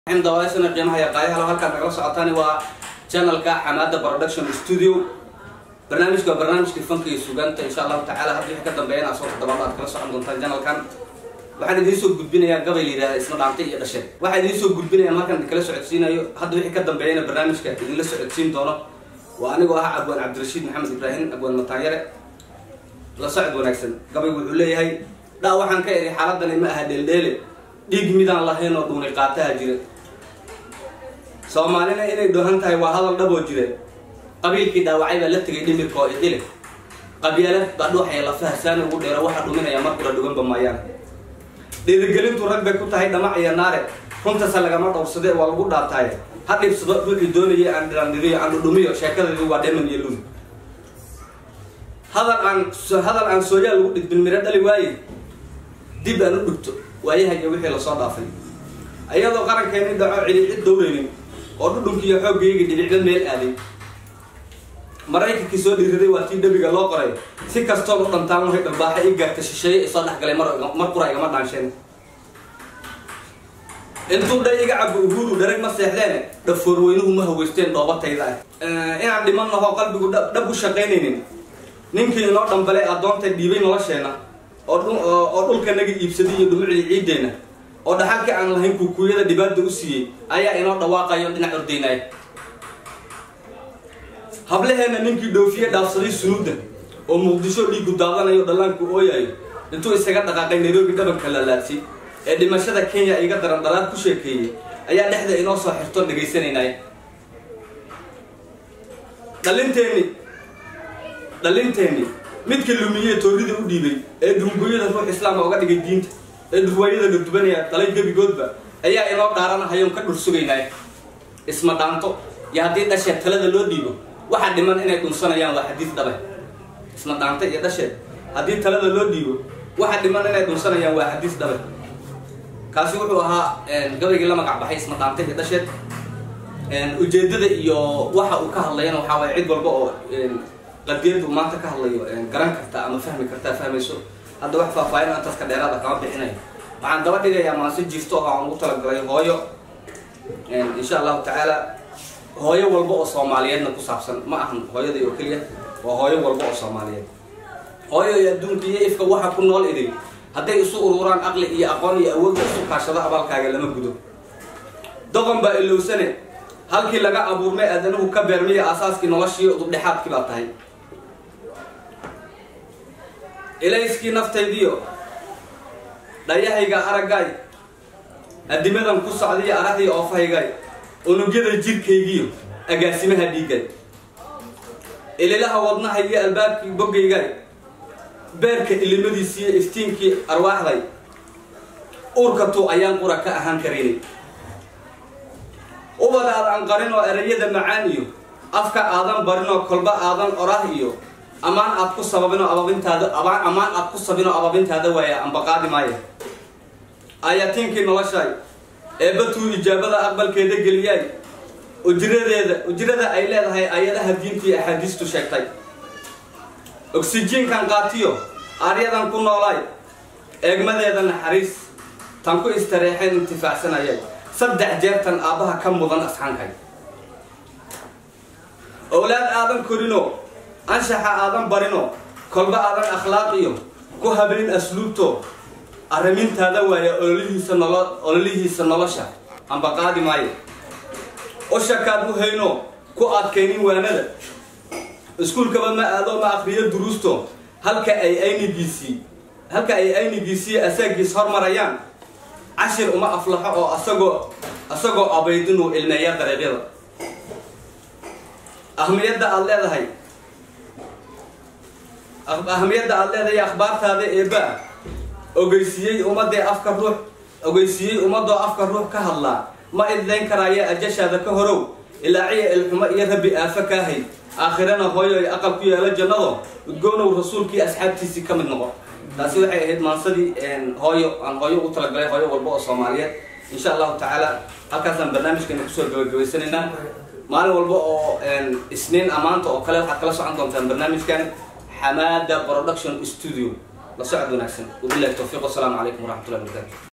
dawaashana qiimaha iyo qaayahala halkaad nagala socotaan waa channelka xamaada production studio barnaamijka waa barnaamijkii fanka iyo sugaanta insha allahu tacala hadda wixii ka dambeeyana asoo toddobaad aad kala socon doontaan channelkan waxaan idiin soo gudbinayaa gabay la yidhahda isma dhaantay iyo dhasheed waxaan idiin soo gudbinayaa markaan idinkala socodsiinayo hadda wixii ka dambeeyana barnaamijka idinla socodsiin doono waa anigoo ah abwaan cabdirashiid maxamed ibraahim abwaan mataanyare la socod wanaagsan gabaygu wuxuu leeyahay dhaa waxaan ka idhi xaaladani ma aha dheeldheele dhiig midaan lahayn oo dhuuni qaataha jira soomaalina inay dhohan tahay waa hadal dhaboo jira qabiilkii dhaawacay baa la tegay dhimirka oo idile qabyaalad baa dhuuxaya lafaha saana ugu dheero waxaa dhuminaya markula dhuganba maayaan dhiirigelintu rag bay ku tahay dhamac iyo naare runtase lagama dhowrsade waa lagu dhaataaye ha dhibsado wixii doonaya aan dhirandhiriyo aan dhudhumiyo sheekadaydu waa dheman iyo lun hadal aan hadal aan sooyaal lagu dhigdin miro dhali waaye dib aan u dhigto waayaha iyo wixii lasoo dhaafay ayadoo qarankeeni dhaco cidhicid dowraynin oo dhudhunkiiyo xooggayga dhibicda meel aaday maraykankii soo dhiiraday waa tii dhabiga loo qoray si kastooba dhantaan wahay dharbaaxa i gaarta shisheeye isoo dhexgalay mar qura igama dhaansheen intuu dha iga cabo uhuru dharag ma seexdeen dhafoorweynuhu ma haweysteen dhoobatayda ah inaan dhimannaho qalbigu dhab u shaqaynaynin ninkii inoo dhambalay addoontay dhiibay nolosheena oo dhulkanaga iibsaday iyo dhumucdii ciiddeenna oo dhaxalkii aan lahayn kuukuyada dhibaada u siiyey ayaa inoo dhawaaqayo dhinac ordaynaya hablaheenna ninkii dhoofiye dhaafsaday sunuudda oo muqdisho dhiigu daadanayo dhallaanku ooyayo intuu isaga dhaqaaqay nairobi dhabanka laalaadsay ee dhimashada kenya iga daran dhalaad ku sheekeeyey ayaa dhexda inoo soo xirto dhagaysanaynaya dhalinteenni dhalinteenni midka lumiyee toorida u dhiibay ee dhungoyada ruux islaama uga dhigay diinta ee dhurwaayada la dubanaya dhalay gebigoodba ayaa inoo dhaaranahayoon ka dhur sugaynaya isma dhaanto iyo haddii dhasheed talada loo dhiibo waxaa dhiman inay dhunsanayaan waa xadiis dhabe isma dhaanta iyo dhasheed haddii talada loo dhiibo waxaa dhiman inay dhunsanayaan waa xadiis dhabe kaasi wuxuu ahaa gabaygii la magac baxay isma dhaanta iyo dhasheed ujeedada iyo waxa uu ka hadlayana waxaa waaya cid walba oo qadiyadu maanta ka hadlayo garan karta ama fahmi kartaa fahmayso hadda wax faahfaahin aan dadka dheeraada kama bixinayo waxaan daba dhigayaa maanse jirto oo aan ugu talagalay hooyo insha allahu tacaala hooyo walba oo soomaaliyeedna ku saabsan ma ahan hooyaday oo keliya waa hooyo walba oo soomaaliyeed hooyo iyo adduunka iyo ifka waxa ku nool idin hadday isu ururaan aqli iyo aqoon iyo awoodda isu kaashado abaalkaaga lama gudo doqon baa ilowsane halkii laga abuurmay aadanuhu ka beermiya aasaaskii noloshii udubdhexaadkii baa tahay ilayskii naftaydiyo dhayahayga araggaay adimadan ku socdiyo arahdii oofahaygaay unugyada jirkaygiyo agaasimaha dhiiggay ililaha wadnaha iyo albaabkii boggaygaay beerka ilimadiisiiyo iftiinkii arwaaxday uurkatu ayaan qura ka ahaan karaynay ubada aad anqarin oo erayada macaan iyo afka aadan barin oo kolba aadan orah iyo ammaan aad ku sababinoo ababintaada ammaan aad ku sabinoo ababintaada waaya ambaqaadi maaya aayatiinkii noloshaay eebbatuu ijaabada aqbalkeeda geliyaay ujiradeeda ujirada ay leedahay ayadaha diintii axaadiistu sheegtay oksijiinkan qaatiyo aaryadan ku noolaay eegmadeeda naxariis tan ku istareexeen intifaacsanayay saddex jeertan aabbaha ka mudan asxaankay owlaad aadan korino anshaxa aadan barino kolba aadan akhlaaqiyo ku habrin asluubto arrimintaada waaya ololihiisa nolo ololihiisa nolosha amba qaadi maayo ushakaad u hayno ku adkaynin waanada iskuulkaba ma aado ma akriyo duruusto halka ay aynigiisii halka ay aynigiisii asaagiis hormarayaan cashir uma aflaxo oo asagoo asagoo abaydinuu ilmeeya dariiqyada ahmiyadda aada leedahay ahmiyadda aada leedahay akhbaartaada eebaa ogeysiiyey ummadee afka ruux ogeysiiyey ummadoo afka ruux ka hadlaa ma idlayn karaaye ajashaada ka horow ilaaciya ilxumo iyo rabbi aafo kaahay aakhirana hooyo ay aqal ku yeelo jannado udgoonow rasuulkii asxaabtiisii ka mid noqo taasi waxay ahayd maansadii hooyo aan hooyo ugu talagalay hooyo walba oo soomaaliyeed insha allahu tacaala halkaasaan barnaamijkeena kusoo gabagabaysanaynaa maalin walba oo isniin amaanta oo kale waxaad kala socon doontaan barnaamijkan xamaada production studio la socod wanaagsan wabilahi towfiiq wasalaamu calaykum waraxmatullahi wabarakatu